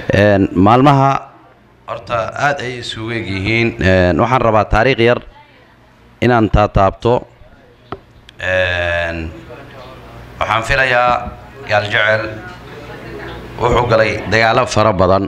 Een, maalmaha horta aad ayay isugu eg yihiin Een, waxaan rabaa taariikh yar inaan taataabto Een, waxaan filayaa gaaljecel wuxuu galay dagaalo fara badan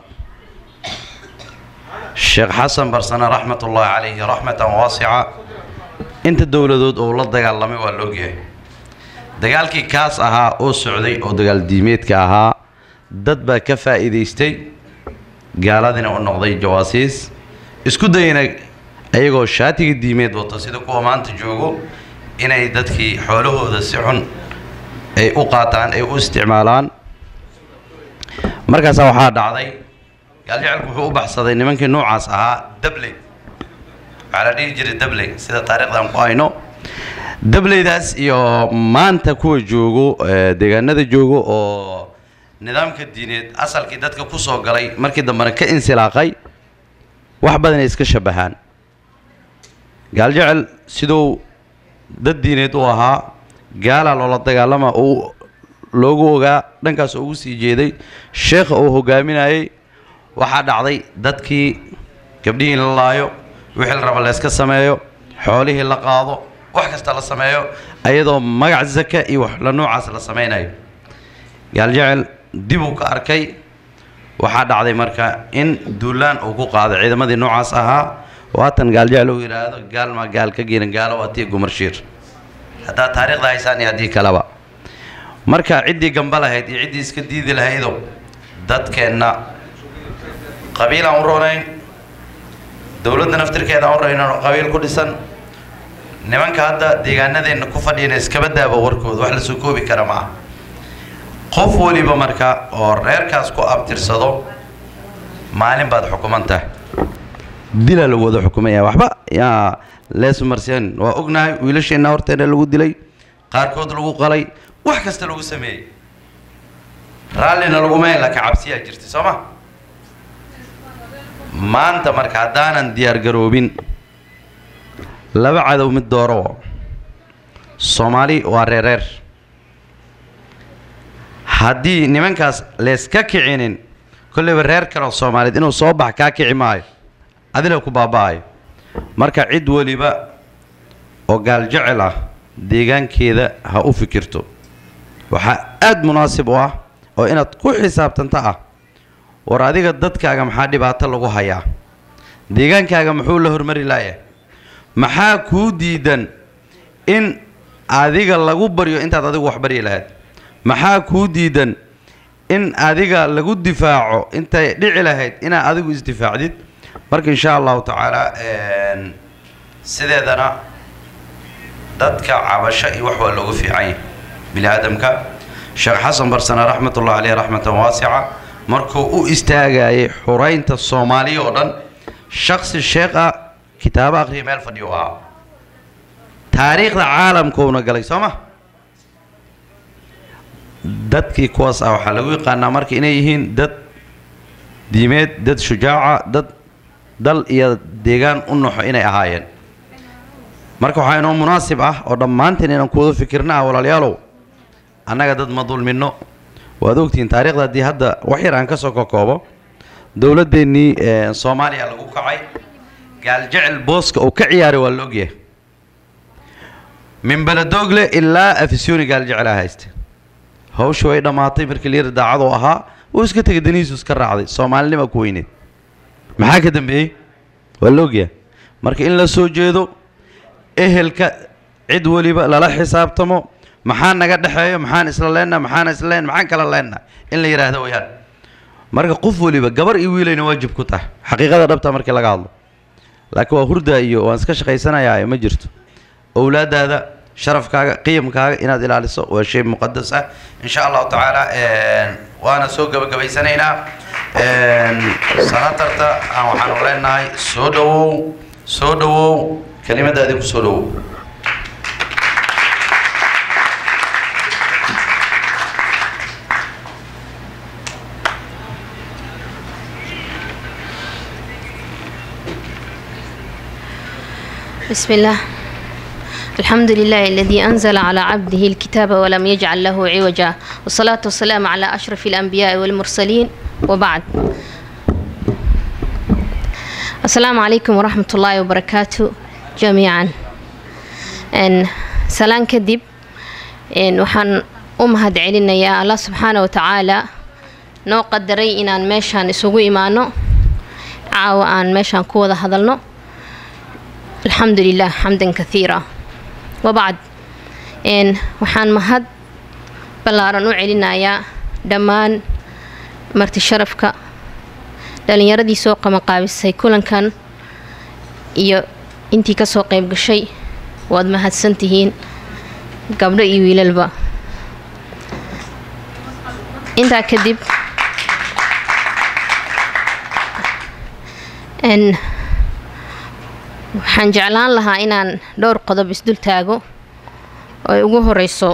sheekh xasan barsane raxmatullaahi calayhi raxmatan waasica inta dowladood oo la dagaalamay waa la ogyahay dagaalkii kaas ahaa oo socday oo dagaal diimeedka ahaa dad baa ka faa'iidaystay gaaladiina u noqday jawaasiis isku dayana ayagoo shaatiga diimeed wato sida kuwa maanta joogo inay dadkii xoolahooda si xun ay u qaataan ay u isticmaalaan markaasaa waxaa dhacday gaaljacelku wuxuu u baxsaday nimankii noocaas ahaa dabley waxaa la dhihi jiray dabley sida taariikhdan ku hayno dableydaas iyo maanta kuwa joogo ee, deegaanada joogo oo nidaamka diineed asalkii dadka ku soo galay markii dambena ka insilaaqay wax badan ay iska shabahaan gaaljecel siduu dad diineed u ahaa gaalaa loola dagaalama uu loogu ogaa dhankaas ugu sii jeeday sheekha uu hogaaminayay waxaa dhacday dadkii gabdhihii in la laayo wixii la raba layska sameeyo xoolihii la qaado wax kasta la sameeyo ayadoo magac zaka iyo wax la noocaas la samaynayo gaaljecel dib uu ka arkay waxaa dhacday marka in duulaan uu ku qaaday ciidamadii noocaas ahaa waatan gaaljecel uu yidhaahdo gaalma gaal ka geenin gaalo waa tii gumarshiir haddaad taariikhda haysaan iyo haddii kaleba marka ciddii gamba lahayd iyo ciddii iska diidi lahaydo dadkeenna qabiilaan u roonayn dowladda naftirkeeda aan u raynan oo qabiil ku dhisan nimanka hadda deegaanadeenna ku fadhiyana iskaba daaba warkooda wax la soo koobi kara ma aha qof waliba marka oo reerkaas ku abtirsado maalin baad xukuman tahay dilaa lagu wada xukumaya waxba yaa leesmarseen waa ognahay wiilasheenna horteena lagu dilay qaarkood lagu qalay wax kasta lagu sameeyey raallina laguma hela ka cabsiyaa jirtay soo ma maanta marka haddaanan diyaar garoobin laba cadow mid dooro soomaali waa reereer haddii nimankaas layska kicinin kolleyba reer kale oo soomaaliyeed inuu soo bax kaa kici maayo adina ku baaba'ayo marka cid weliba oo gaaljecel ah deegaankeeda ha u fikirto waxaa aad munaasib u ah oo inaad ku xisaabtanta ah war adiga dadkaaga maxaa dhibaato lagu hayaa deegaankaaga muxuu la hormari laaya maxaa kuu diidan in adiga lagu baryo intaad adigu wax baryi lahayd maxaa kuu diidan in adiga lagu difaaco intay dhici lahayd inaad adigu isdifaacdid marka insha allahu tacaala een, sideedana dadka cabasho iyo wax waa looga fiican yahay bini aadamka sheekh xasan barsane raxmatullahi caleyh raxmatan waasica markuu u istaagayay xuraynta soomaaliya oo dhan shaksi sheekh ah kitaabo akhriya meel fadhiyo ahaa taariikhda caalamkuuna galay soo ma dadkii kuwaas ah waxaa lagu yaqaanaa marka inay yihiin dad diimeed dad shujaaca dad dal iyo deegaan u naxo inay ahaayeen marka waxaa inoo munaasib ah oo dhammaanteen inaan ku wada fikirna ah walaalayaalow annaga dad ma dulminno waad ogtihiin taariikhda haddii hadda wax yar aan ka soo kokoobo dowladdeennii ee, soomaaliya lagu kacay gaaljecel booska uu ka ciyaaray waa la ogyahay min baladogle ilaa afisyooni gaaljecel ah hayste hawsha way dhammaatay markii layidhi daacaduu ahaa uu iska tegay danihiisu iska raacday soomaalinima ku weyneed maxaa ka dambeeyey waa la ogyahay marka in la soo jeedo ehelka cid weliba lala xisaabtamo maxaa naga dhexeeyo maxaan isla leenna maxaan isla leen maxaan kala leenna in la yidhaahdo wayaan marka qof weliba gabar iyo wiilayna waajib ku tahay xaqiiqada dhabta markii laga hadlo laakiin waa hurda iyo waan iska shaqaysanayaa ma jirto owlaadaada sharafkaaga qiyamkaaga inaad ilaaliso waa shay muqadas ah insha allahu tacaala een, waana soo gabagabaysanaynaa een, sanatarta aan waxaanu leenahay soo dhawow soo dhawow kelimadaadii ku soo dhawow بسم الله الحمد لله الذي أنزل على عبده الكتاب ولم يجعل له عوجا والصلاة والسلام على أشرف الأنبياء والمرسلين وبعد السلام عليكم ورحمة الله وبركاته جميعا إن سلام كدب إن وحن أمهد علينا يا الله سبحانه وتعالى noo qadaray inaan meeshaan isugu imaano caawa aan meeshaan ku wada hadalno alxamdu lilah xamdan kathiira wabacd waxaan mahad ballaaran u celinayaa dhammaan marti sharafka dhalinyaradii soo qabanqaabisay kulankan iyo intii kasoo qayb gashay waad mahadsan tihiin gabdho iyo wiilalba intaa kadib waxaan jeclaan lahaa inaan dhowr qodob isdul taago oo ay ugu horeyso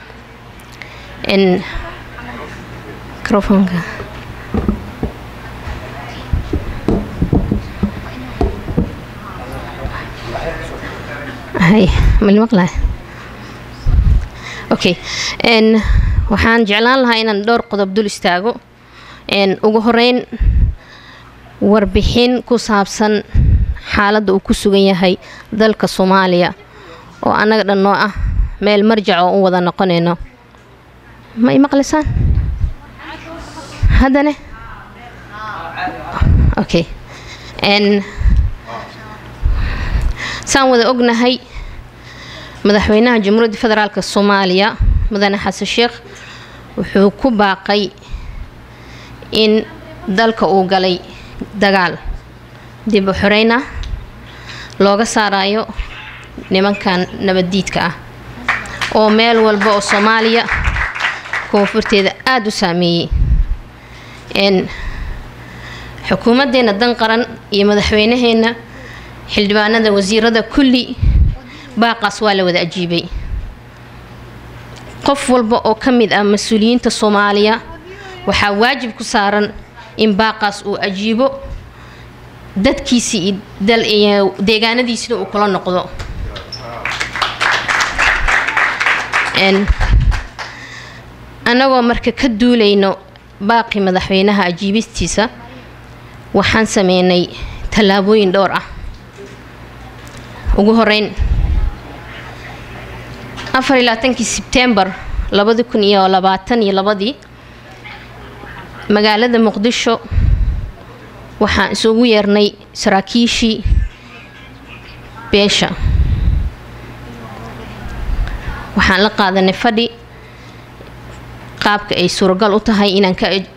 microfonka hay malmaqlay okay waxaan jeclaan lahaa inaan dhowr qodob dul istaago ugu horeyn warbixin ku saabsan xaaladda uu ku sugan yahay dalka soomaaliya oo annaga dhan noo ah meel marjac oo u wada noqonayno ma i maqlaysaan haddane okay saan wada ognahay madaxweynaha jamhuuriyadda federaalk soomaaliya mudane xasan sheekh wuxuu ku baaqay in dalka uu galay dagaal dib u xoreyn ah looga saarayo nimankan nabaddiidka ah oo meel walba oo soomaaliya koonfurteeda aada u saameeyey xukuumaddeena dan qaran iyo madaxweynaheenna xildhibaanada wasiirada kulli baaqaas waa la wada ajiibay qof walba oo ka mid ah mas-uuliyiinta soomaaliya waxaa waajib ku saaran in baaqaas uu ajiibo dadkiisii iyo deegaanadiisina uu kula noqdo annagoo marka ka duulayno baaqi madaxweynaha ajiibistiisa waxaan sameynay tallaabooyin dhowr ah ugu horeyn afar iyo labaatankii sebtembar labadi kun iyo labaatan iyo labadii magaalada muqdisho waxaan isugu yeernay saraakiishii beesha waxaan la qaadanay fadhi qaabka ay suuragal u tahay inaan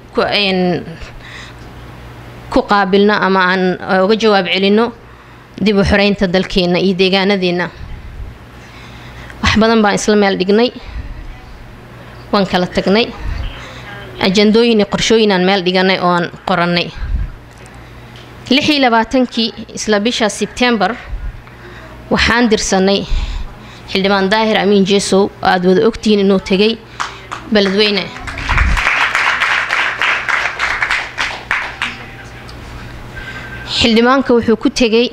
ku qaabilno ama aan uga jawaab celinno dib u xoreynta dalkeenna iyo deegaanadeenna wax badan baan isla meel dhignay waan kala tagnay ajandooyin iyo qorshooyin aan meel dhiganay oo aan qorannay lix iyo labaatankii isla bisha sebtembar waxaan dirsanay xildhibaan daahir amiin jeesow oo aada wada ogtihiin inuu tegay beledweyne xildhibaanka wuxuu ku tegay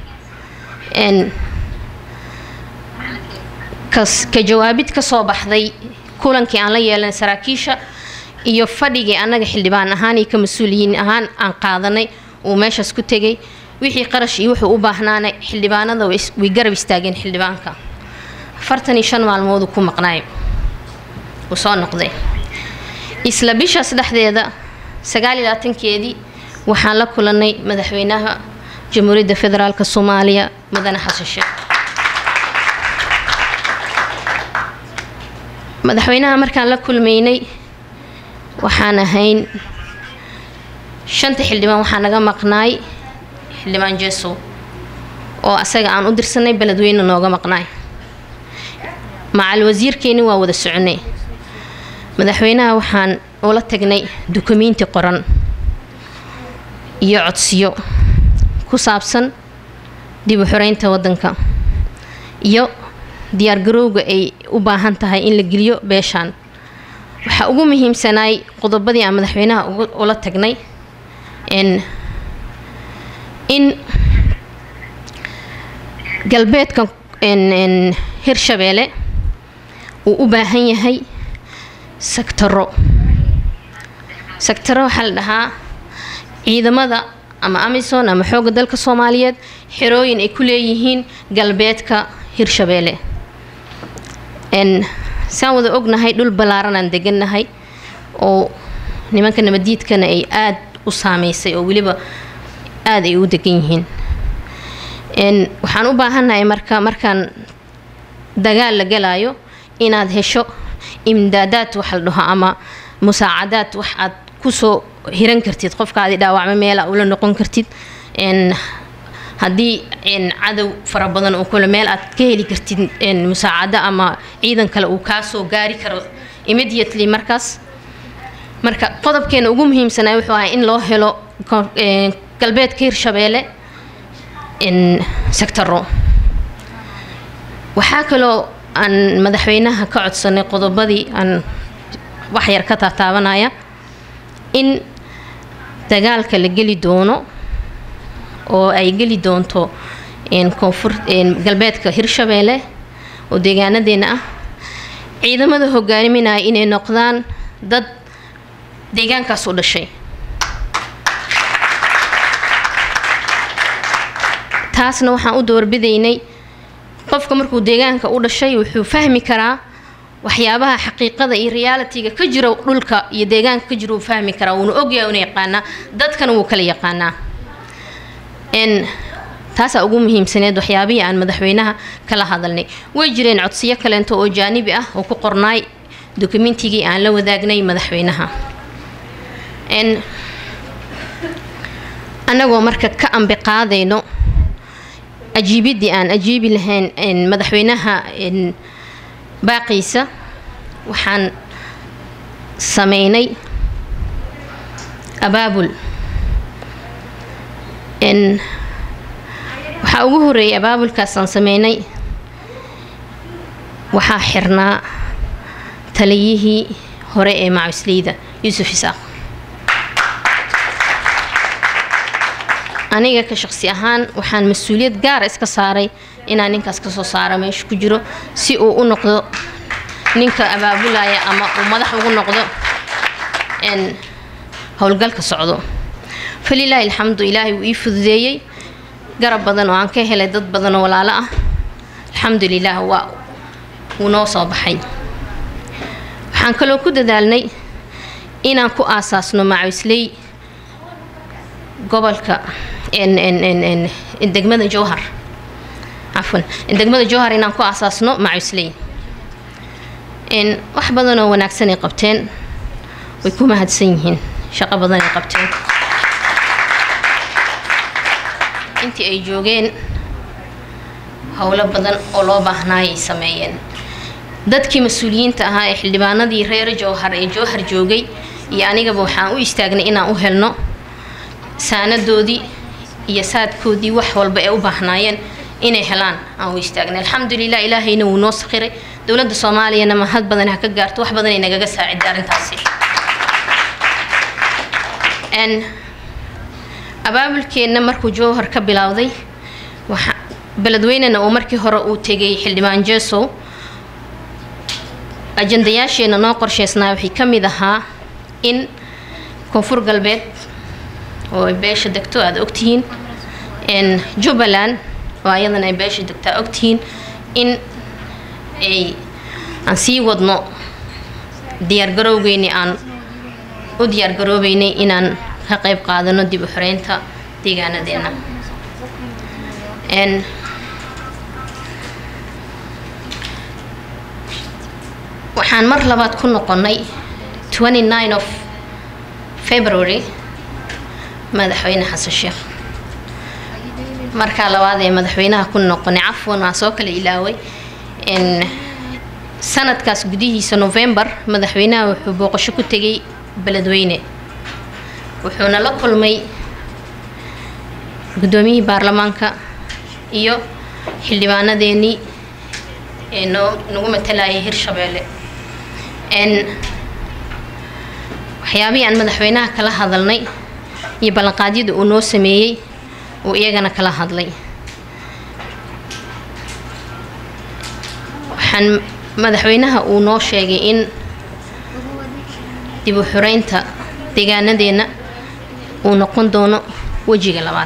ka jawaabid ka soo baxday kulankii aan la yeelanay saraakiisha iyo fadhigii annaga xildhibaan ahaan iyo ka mas-uuliyiin ahaan aan qaadanay uu meeshaas ku tegay wixii qarash iyo wuxuu u baahnaanay xildhibaanada way garab istaageen xildhibaanka afartan iyo shan maalmooduu ku maqnaay uu soo noqday isla bishaas dhexdeeda sagaal iyo labaatankeedii waxaan la kulanay madaxweynaha jamhuuriyadda federaalk soomaaliya mudane xasan sheekh madaxweynaha markaan la kulmaynay waxaan ahayn shanta xildhibaan waxaa naga maqnaay xildhibaan jeesow oo asaga aan u dirsanay beledweyne nooga maqnaay macal wasiirkeeni waa wada soconay madaxweynaha waxaan ula tagnay dukumiinti qoran iyo codsiyo ku saabsan dib u xoreynta waddanka iyo diyaargarowga ay u baahan tahay in la geliyo beeshaan waxaa ugu muhiimsanaay qodobadii aan madaxweynaha ula tagnay in galbeedka hirshabeelle uu u baahan yahay sagtaro sectaro waxaa la dhahaa ciidamada ama amisom ama xoogga dalka soomaaliyeed xerooyin ay ku leeyihiin galbeedka hirshabeelle n saan wada ognahay dhul ballaaran aan degannahay oo nimanka nabadiidkana ay aada u saameysay oo weliba aada ay u degan yihiin n waxaan u baahannahay marka markaan dagaal la galaayo inaad hesho imdaadaad wax la dhaho ama musaacadaad wax aad kusoo hiran kartid qofkaadi dhaawacmo meela ula noqon kartid n haddii cadow fara badan oo kule meel aad ka heli kartid musaacado ama ciidan kale uu kaasoo gaari karo immediately markaas marka qodobkeena ugu muhiimsanaa wuxuu ahaa in loo helo galbeedka hirshabeelle sectaro waxaa kaloo aan madaxweynaha ka codsanay qodobadii aan waxyar ka taataabanaya in dagaalka la geli doono oo ay geli doonto koonfur galbeedka hirshabeelle oo deegaanadeena ah ciidamada hogaaminaya inay noqdaan dad deegaankaas u dhashay taasna waxaan u doorbidaynay qofka markuu deegaanka u dhashay wuxuu fahmi karaa waxyaabaha xaqiiqada iyo realitiga ka jira dhulka iyo deegaanka ka jira uu fahmi karaa wuuna ogyahay una yaqaanaa dadkana wuu kala yaqaanaa n taasaa ugu muhiimsaneed waxyaabihii aan madaxweynaha kala hadalnay way jireen codsiyo kaleento oo jaanibi ah oo ku qornaay dokumentigii aan la wadaagnay madaxweynaha n annagoo marka ka ambi qaadayno ajiibidii aan ajiibi lahayn madaxweynaha baaqiisa waxaan sameynay abaabul waxaa ugu horeeyay abaabulkaasaan sameynay waxaa xirnaa taliyihii hore ee macusleyda yuusuf isaaq aniga ka shaqsi ahaan waxaan mas-uuliyad gaara iska saaray inaan ninkaas kasoo saara meesha ku jiro si uu u noqdo ninka abaabulaya ama uu madax ugu noqdo howlgalka socdo falilaahi alxamdu ilaahay wuu ii fududeeyey garab badan oo aan ka helay dad badan oo walaalo ah alxamdu lilah waa wuu noo soo baxay waxaan kaloo ku dadaalnay inaan ku aasaasno macawisley gobolka degmada jowhar cafwan degmada jowhar inaan ku aasaasno macawisley wax badan oo wanaagsanay qabteen way ku mahadsan yihiin shaqo badan ay qabteen intii ay joogeen howlo badan oo loo baahnaayay sameeyeen dadkii mas-uuliyiinta ahaa ee xildhibaanadii reer jowhar ee jowhar joogay iyo anigaba waxaan u istaagnay inaan u helno saanadoodii iyo saadkoodii wax walba ee u baahnaayeen inay helaan aan u istaagnay alxamdulilah ilaahayna wuu noo sakhiray dowladda soomaaliyana mahad badan ha ka gaarto wax badan ay nagaga saaciday arrintaasi abaabulkeenna markuu jowhar ka bilowday waxa beledweynena uu markii hore uu tegay xildhibaan jesow ajandayaasheenna noo qorsheysnaa waxay ka mid ahaa in koonfur galbeed oo ay beesha degto aada ogtihiin jubbaland oo ayadana ay beesha degtaa ogtihiin in ay aan sii wadno diyaargarowgeynii aan u diyaargaroobeynay inaan ka qayb qaadano dib u xoreynta deegaanadeena waxaan mar labaad ku noqonnay of february madaxweyne xasan sheekh markaa labaad ee madaxweynaha ku noqonay cafwan waa soo kala ilaaway sanadkaas gudihiisa novembar madaxweynaha wuxuu booqasho ku tegay beledweyne wuxuuna la kulmay guddoomiyihii baarlamaanka iyo xildhibaanadeenii ee noo nagu matalayay hirshabeelle waxyaabihii aan madaxweynaha kala hadalnay iyo ballanqaadyada uu noo sameeyey uu iyagana kala hadlay waxaan madaxweynaha uu noo sheegay in dib u xureynta deegaanadeenna uu noqon doono wejiga labaad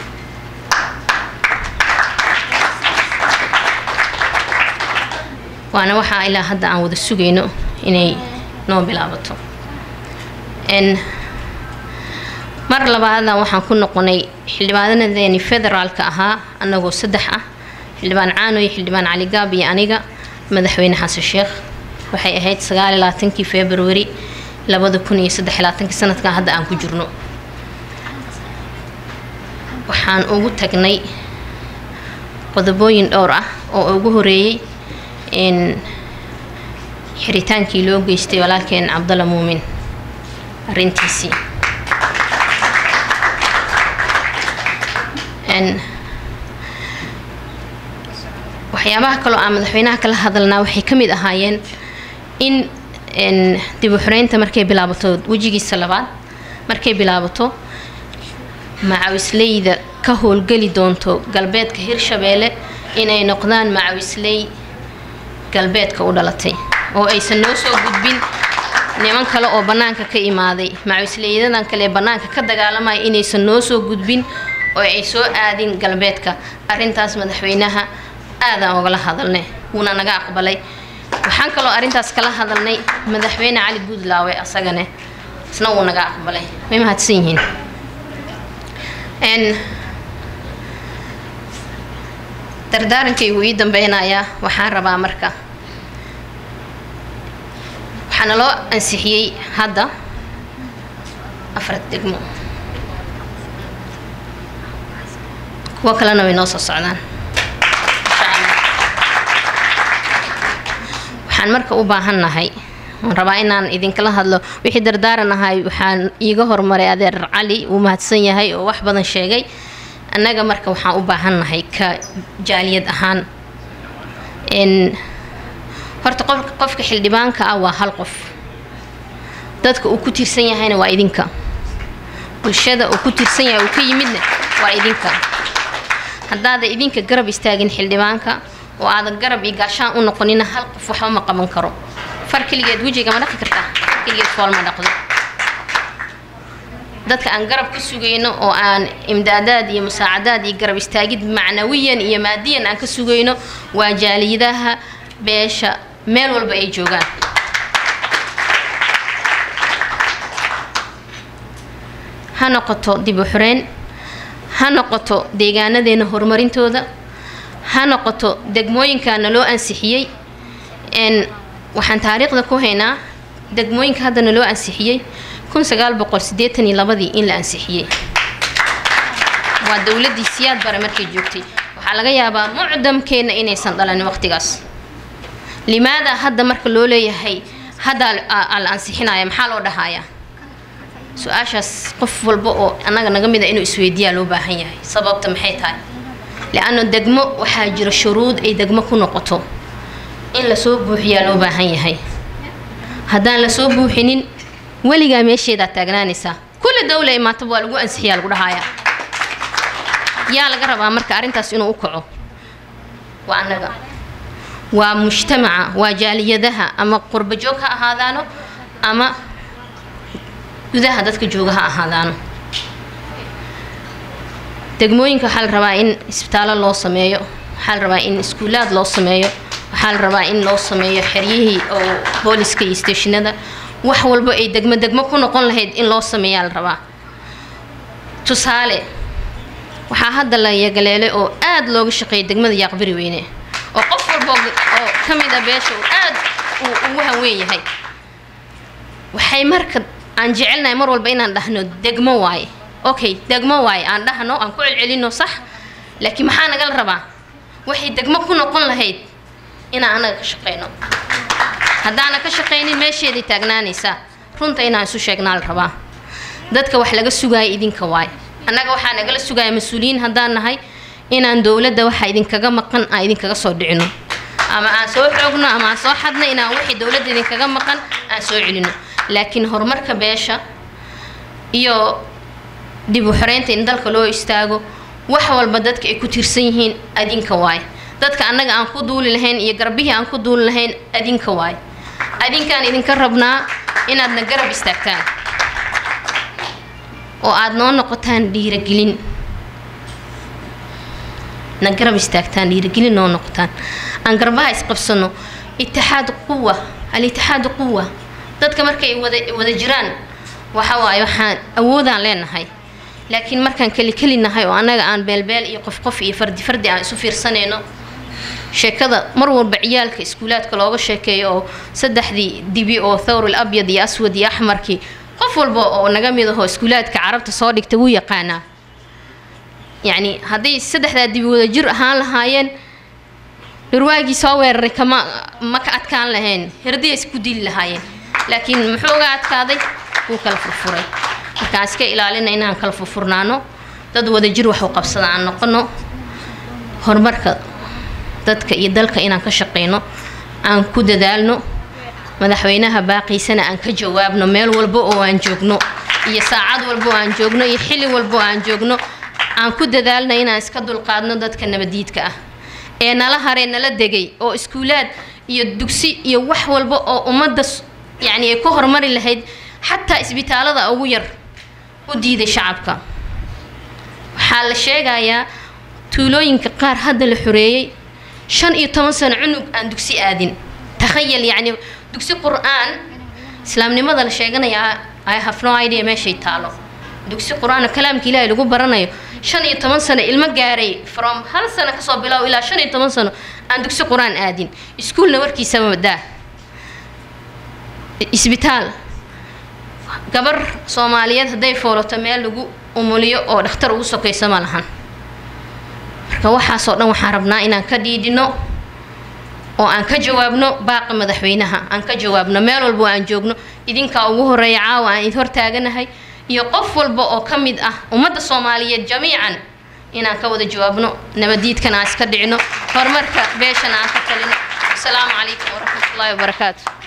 waana waxaa ilaa hadda aan wada sugayno inay noo bilaabato n mar labaadan waxaan ku noqonay xildhibaanadeeni federaalka ahaa annagoo saddex ah xildhibaan caano iyo xildhibaan cali gaab iyo aniga madaxweyne xasan sheekh waxay ahayd sagaal iyo labaatankii februari labada kun iyo saddex iyo labaatankii sanadkan hadda aan ku jirno waxaan ugu tagnay qodobooyin dhowr ah oo ugu horeeyey in xiritaankii loo geystay walaalkeen cabdalla muumin arrintiisii waxyaabaha kaloo aan madaxweynaha kala hadalnaa waxay ka mid ahaayeen in dib u xoreynta markay bilaabato wejigiisa labaad markay bilaabato macawisleyda ka howlgeli doonto galbeedka hirshabeelle inay noqdaan macawisley galbeedka u dhalatay oo aysan noo soo gudbin niman kale oo bannaanka ka imaaday macawisleydadan kale ee bannaanka ka dagaalamaya inaysan noo soo gudbin oo ay soo aadin galbeedka arrintaas madaxweynaha aadaan ogala hadalnay wuuna naga aqbalay waxaan kaloo arrintaas kala hadalnay madaxweyne cali guudlaawe asagane isna wuu naga aqbalay way mahadsan yihiin dardaarankaygu ii dambeynayaa waxaan rabaa marka waxaana loo ansixiyey hadda afar degmo kuwo kalena way noo soo socdaan waxaan marka u baahannahay waan rabaa inaan idinkala hadlo wixii dardaaran ahay waxaan iiga hormaray adeer cali uu mahadsan yahay oo wax badan sheegay annaga marka waxaan u baahannahay ka jaaliyad ahaan n horta qof qofka xildhibaanka ah waa hal qof dadka uu ku tiirsan yahayna waa idinka bulshada uu ku tiirsan yahay uu ka yimidna waa idinka haddaada idinka garab istaagin xildhibaanka oo aadan garab iyo gaashaan u noqonina hal qof waxba ma qaban karo far keligeed wejiga ma dhaqi kartaa far keligeed fool ma dhaqdo dadka aan garab ka sugayno oo aan imdaadaad iyo musaacadaad iyo garab istaagid macnawiyan iyo maadiyan aan ka sugayno waa jaaliyadaha beesha meel walba ay joogaan ha noqoto dib u xoreyn ha noqoto deegaanadeena horumarintooda ha noqoto degmooyinkaana loo ansixiyey n waxaan taariikhda ku haynaa degmooyinka haddana loo ansixiyey kun sagaal boqol siddeetan iyo labadii in la ansixiyey waa dowladdii siyaad bare markay joogtay waxaa laga yaabaa mucdamkeenna inaysan dhalanin waqtigaas limaada hadda marka loo leeyahay hadda la ansixinaya maxaa loo dhahayaa su-aashaas qof walba oo annaga naga mid a inuu isweydiiyaa loo baahan yahay sababta maxay tahay le-anno degmo waxaa jira shuruud ay degmo ku noqoto in lasoo buuxiyaa loo baahan yahay haddaan lasoo buuxinin weligaa meesheedaa taagnaanaysaa kulli dawla imaataba waa lagu ansixiyaa lagu dhahayaa yaa laga rabaa marka arrintaas inuu u kaco waa annaga waa mujtamaca waa jaaliyadaha ama qurba joog ha ahaadaano ama gudaha dadka jooga ha ahaadaano degmooyinka waxaa la rabaa in isbitaallo loo sameeyo waxaa la rabaa in iskuulaad loo sameeyo waxaa la rabaa in loo sameeyo xeryihii oo booliska iyo steeshinada wax walba ay degmo degmo ku noqon lahayd in loo sameeyaa la rabaa tusaale waxaa hadda la yagaleelay oo aad looga shaqeeyay degmada yaaqbari weyne oo qof walba oo ka mid a beesha uu aad uu ugu hanweyn yahay waxay marka aan jecelnahay mar walba inaan dhahno degmo waaye okay degmo waaye aan dhahno aan ku celcelino sax laakiin maxaa nagala rabaa waxay degmo ku noqon lahayd inaan annaga ka shaqeyno haddaana ka shaqaynin meesheeday taagnaanaysaa runta inaan isu sheegnaa la rabaa dadka wax laga sugaaya idinka waaye annaga waxaa nagala sugaaya mas-uuliyiin haddaan nahay inaan dowladda waxa idinkaga maqan aan idinkaga soo dhicino ama aan soo xoogno ama aan soo xadno inaan wixii dowladda idinkaga maqan aan soo celino laakiin horumarka beesha iyo dib u xoreynta in dalka loo istaago wax walba dadka ay ku tiirsan yihiin adinka waaye dadka annaga aan ku duuli lahayn iyo garbihii aan ku duuli lahayn adinka waaye adinkaan idinka rabnaa inaadna garab istaagtaan oo aada noo noqotaan dhiiragelin na garab istaagtaan dhiiragelin noo noqotaan aan garbaha isqabsano itixaad quwa al-itixaadu quwa dadka markay wada wada jiraan waxa waaye waxaan awoodaan leenahay laakiin markaan keli keli nahay oo annaga aan beelbeel iyo qof qof iyo fardi fardi aan isu fiirsanayno sheekada mar walba ciyaalka iskuulaadka looga sheekeeyo oo saddexdii dibi oo thawrul abyad iyo aswad iyo axmarkii qof walba oo naga mid ahoo iskuulaadka carabta soo dhigta wuu yaqaanaa yacni hadday saddexdaa dibi wada jir ahaan lahaayeen dhurwaagii soo weeraray kama ma ka adkaan lahayn herdiya isku dili lahaayeen laakiin muxuu uga adkaaday wuu kala furfuray markaan iska ilaalina inaan kala furfurnaano dad wada jir wax u qabsada aan noqono horumarka dadka iyo dalka inaan ka shaqeyno aan ku dadaalno madaxweynaha baaqiisana aan ka jawaabno meel walba oo aan joogno iyo saacad walba oo aan joogno iyo xilli walba oo aan joogno aan ku dadaalno inaan iska dulqaadno dadka nabadiidka ah ee nala haree nala degay oo iskuulaad iyo dugsi iyo wax walba oo ummadda yacni ay ku horumari lahayd xataa isbitaalada ugu yar u diiday shacabka waxaa la sheegayaa tuulooyinka qaar hadda la xoreeyey shan iyo toban sano cunug aan dugsi aadin takhayal yacni dugsi qur-aan islaamnimada la sheeganayaa i have no idea meeshay taalo dugsi qur-aan oo kalaamka ilaahay lagu baranayo shan iyo toban sano ilmo gaaray from hal sano kasoo bilow ilaa shan iyo toban sano aan dugsi qur-aan aadin iskuulna warkiisaba madaa isbitaal gabar soomaaliyeed hadday foolato meel lagu umuliyo oo dhakhtar ugu sokayso ma lahan marka waxaasoo dhan waxaan rabnaa inaan ka dhiidhino oo aan ka jawaabno baaqa madaxweynaha aan ka jawaabno meel walba aan joogno idinkaa ugu horeeya caawa aan id hortaaganahay iyo qof walba oo ka mid ah ummadda soomaaliyeed jamiican inaan ka wada jawaabno nabadiidkana aan iska dhicino horumarka beeshana aan ka talino asalaamu calaykum waraxmatullaahi wabarakaatu